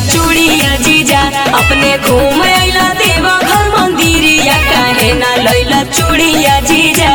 चूड़िया जीजा अपने घूम अइला देवा घर मंदिरिया काहे ना लैला चूड़िया जीजा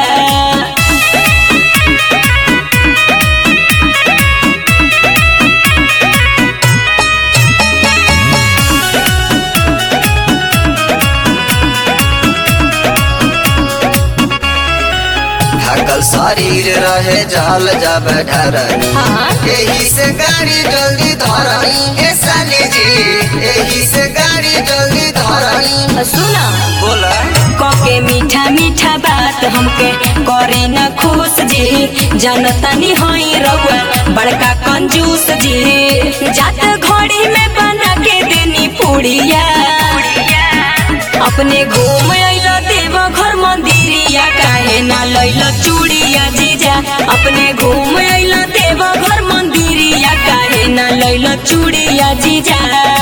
ढकल शरीर रहे जल जब ढरनी हाँ। यही से गाड़ी जल्दी धरनी ए साली जी यही से गाड़ी जल्दी धरनी सुना बोला कके मीठा मीठा बात हमके करे न खुश जी जनतनी होई रउआ बड़का कंजूस जी जात घड़ी में बना के देनी पुड़िया अपने घूम अइला देव घर मंदिरिया काहे ना लैला चूड़िया जीजा अपने घूम अइला देव घर मंदिरिया काहे ना लैला चूड़िया जीजा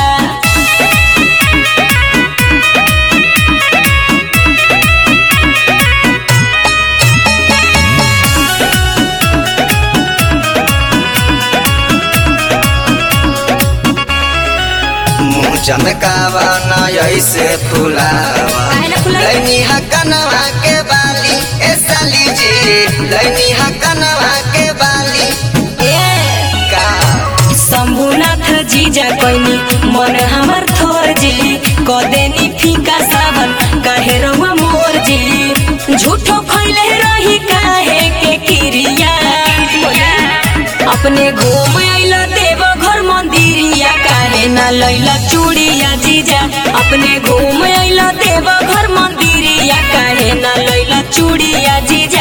मुँह चमकावा न ऐसे फुलावा काहे ना फुलाई? लैनी हकनवा के बाली ए साली जी लैनी हकनवा के बाली का शंभुनाथ जीजा कैनी मन हमर थोर जी कदेनी फीका सावन काहे रहुआ मोर जी झूठो फैले रही काहे के किरिया अपने घूम अइला देव घर मंदिरिया काहे ना लैला चूड़िया जीजा अपने घूम अइला देव घर मंदिरिया काहे ना लैला चूड़िया जीजा